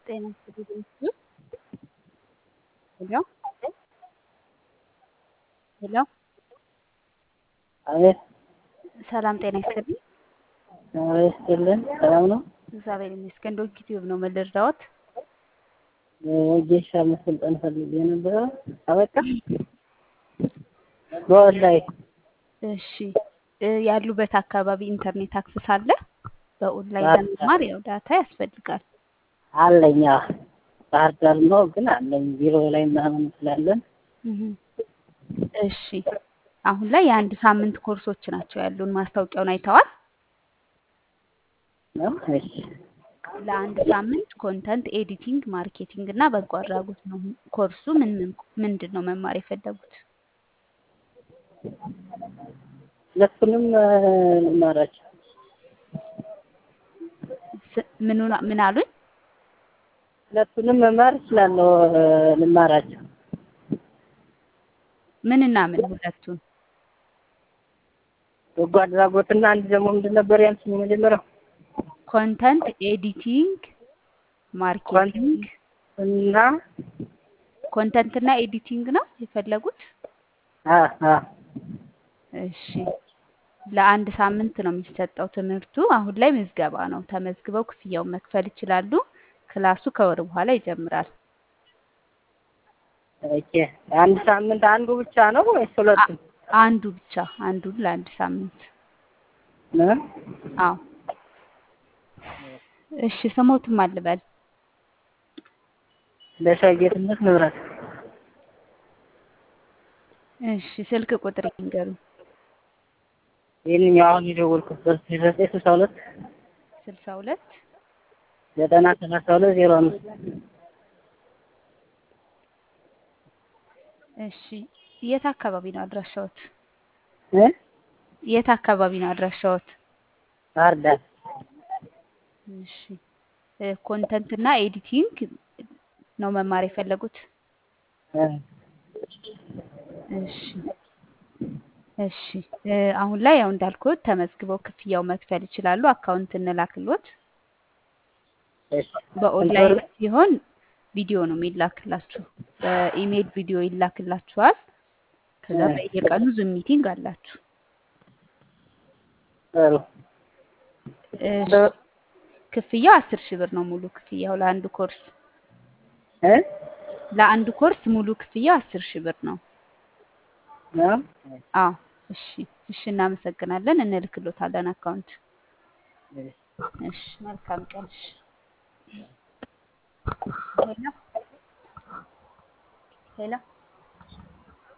ጤና ይስጥልኝ። ሄሎ ሄሎ አቤት ሰላም ጤና ይስጥልኝ። አቤት ይስጥልን። ሰላም ነው? እግዚአብሔር ይመስገን። ዶንኪ ቲዩብ ነው የምልርዳዎት? ወጌሻ መሰልጠን ፈልጌ ነበረ። አበቃ በኦንላይን እሺ እ ያሉበት አካባቢ ኢንተርኔት አክሰስ አለ? በኦንላይን ለመማር ያው ዳታ ያስፈልጋል። አለኝ። አዎ። ባህር ዳር ነው ግን አለኝ ቢሮ ላይ ምናምን ስላለን እህ እሺ አሁን ላይ የአንድ ሳምንት ኮርሶች ናቸው ያሉን። ማስታወቂያውን አይተዋል? ነው። እሺ ለአንድ ሳምንት ኮንተንት ኤዲቲንግ፣ ማርኬቲንግ እና በጎ አድራጎት ነው ኮርሱ። ምን ምን ምንድን ነው መማር የፈለጉት? ሁለቱንም ልማራቸው ስ- ምኑን ምን አሉኝ? ሁለቱንም መማር እችላለሁ። ልማራቸው ምንና ምን ሁለቱን? በጎ አድራጎትና አንድ ደግሞ ምንድን ነበር ያልሽኝ የመጀመሪያው? ኮንተንት ኤዲቲንግ፣ ማርኬቲንግ። እና ኮንተንት እና ኤዲቲንግ ነው የፈለጉት? አ አ እሺ ለአንድ ሳምንት ነው የሚሰጠው ትምህርቱ። አሁን ላይ ምዝገባ ነው። ተመዝግበው ክፍያውን መክፈል ይችላሉ። ክላሱ ከወር በኋላ ይጀምራል። ኦኬ አንድ ሳምንት አንዱ ብቻ ነው ወይስ ሁለቱም? አንዱ ብቻ አንዱን ለአንድ ሳምንት። ነው? አዎ እሺ ስሞትም አልበል ለሻይ ጌትነት ንብረት እሺ ስልክ ቁጥር ይንገሩኝ። ይህንኛው አሁን የደወልኩበት ዘጠኝ ስልሳ ሁለት ስልሳ ሁለት ዘጠና ሰላሳ ሁለት ዜሮ አምስት እሺ የት አካባቢ ነው አድራሻዎት? እ የት አካባቢ ነው አድራሻዎት? ባህር ዳር እሺ ኮንተንት እና ኤዲቲንግ ነው መማር የፈለጉት? እ እሺ እሺ እ አሁን ላይ ያው እንዳልኩት ተመዝግበው ክፍያው መክፈል ይችላሉ። አካውንት እንላክሎት። እሺ በኦንላይን ሲሆን ቪዲዮ ነው የሚላክላችሁ። በኢሜል ቪዲዮ ይላክላችኋል። ከዛ በየቀኑ ዙም ሚቲንግ አላችሁ። ጥሩ እሺ ክፍያው አስር ሺህ ብር ነው ሙሉ ክፍያው ለአንዱ ኮርስ እ ለአንዱ ኮርስ ሙሉ ክፍያው አስር ሺህ ብር ነው። ነው? አዎ እሺ እሺ እናመሰግናለን። እንልክሎታለን አካውንት። እሺ እሺ መልካም ቀን። እሺ ሄሎ ሄሎ